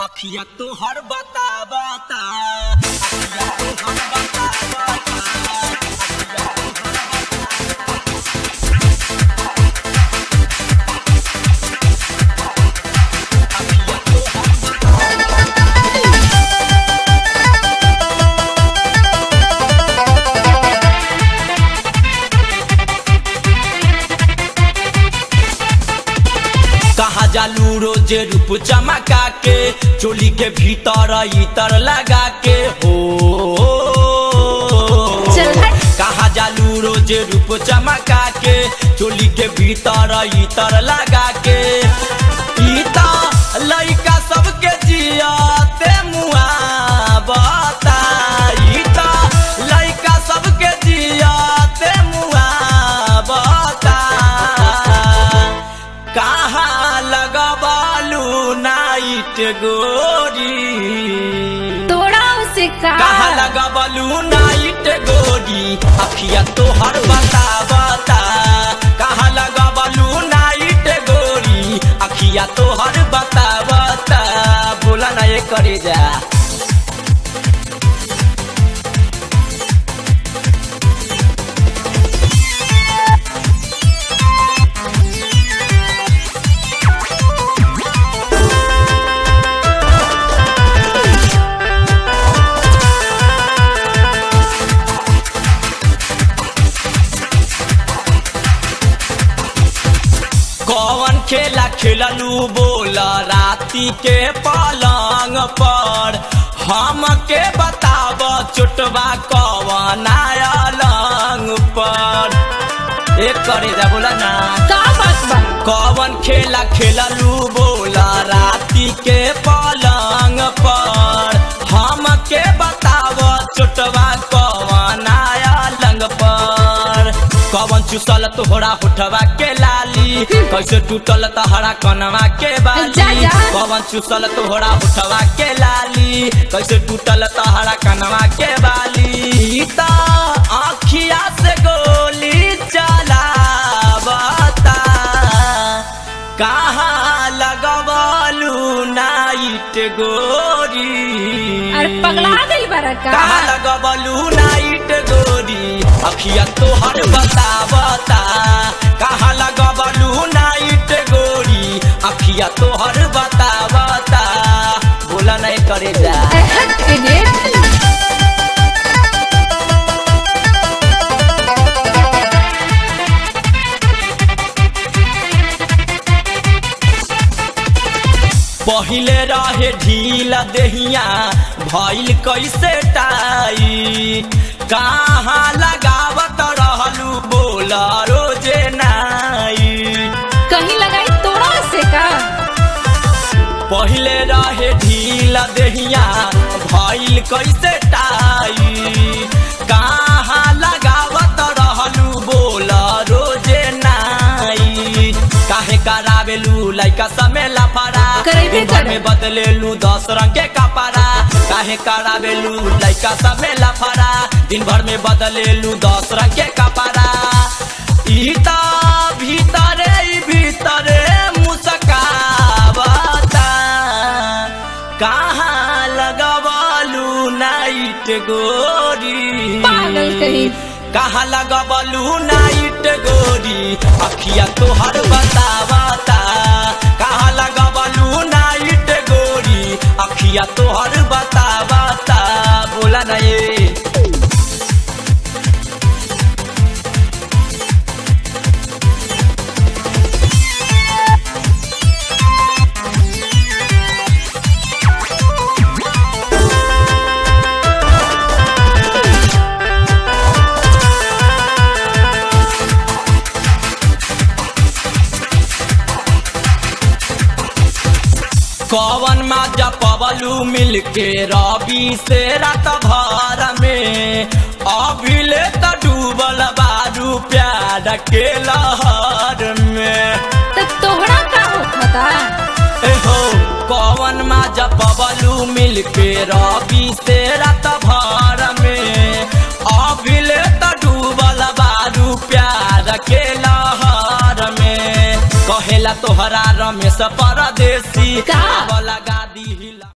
अखिया तो हर बता बता अखिया तो हर बता बता कहा जालू रोज रूप चमका के चोली के भीतर इतर लगा के हो चल हट। कहा जालू रोज रूप चमका के चोली के भीतर इतर लगा के इता लइका सबके जियाते मुआ बता इता लइका सबके जियाते मुआ बता कहाँ लगबालू नाइट गोरी तोड़ा उसे का कहाँ लगबालू नाइट गोरी अखिया तो हर बता बता कहाँ लगबालू नाइट गोरी अखिया तो हर बता बता बोला ना ये करे जा कौन खेला खेललू बोल राती के पलंग पर हम के बताब चोटबा कौन अलंग पर एक करे जा बोला ना का बात बा कौन खेला खेललू बोला राती के पलंग पर हम के बताव चोटवा कौन लंग पर कौन चुसल तोहरा होठवा के लाली कैसे टूटल तहरा कनवा के बाली जा, जा। कौन चुसल तोहरा होठवा के लाली कैसे टूटल तहरा कनवा के बाली ता आखिया से गोली चला बता कहाँ लगवालू नाइट गोरी अरे पगला गई बारा का कहाँ लगवालू नाइट गोरी अखिया तोहर बता बता कहाँ लगवालू नाइट गोरी अखिया तोहर बता बता बोला नहीं करे जा अरे हट इडियट पहिले रहे ढीला देहिया भइल कैसे टाई कहाँ लगावत रहलू बोला रोजे नाई कहीं लगाई तोड़ा उसे का पहिले रहे ढीला देहिया भइल कैसे टाई कहाँ लगावत रहलू बोला रोजे नाई काहे करावेलू लइका समे लफड़ा करेबे दिन भर करे। में बदलेलू दस रंग के कपड़ा काहे करावेलू लइका समे लफड़ा दिन भर में बदलेलू दस रंग के कपड़ा ई त भीतरे ई भीतरे मुस्कावता कहाँ लगवालू नाइट गोरी पागल कहीं कहाँ लगवालू नाइट गोरी अखिया तोहर बतावता कहाँ लगवालू नाइट गोरी अखिया तोहर बतावता बोला ना ये कवन माजा पवलू मिलके रवि से रात भर में अभिले त डूबल बारू प्यार के लहर में तो तोहरा का होता एहो कवन माजा पवलू मिलके रवि से रात भर में अभिले त डूबल बारू प्यार के लहर में कहेला तोहरा रमेश परदेसी का? आवला गादी हिला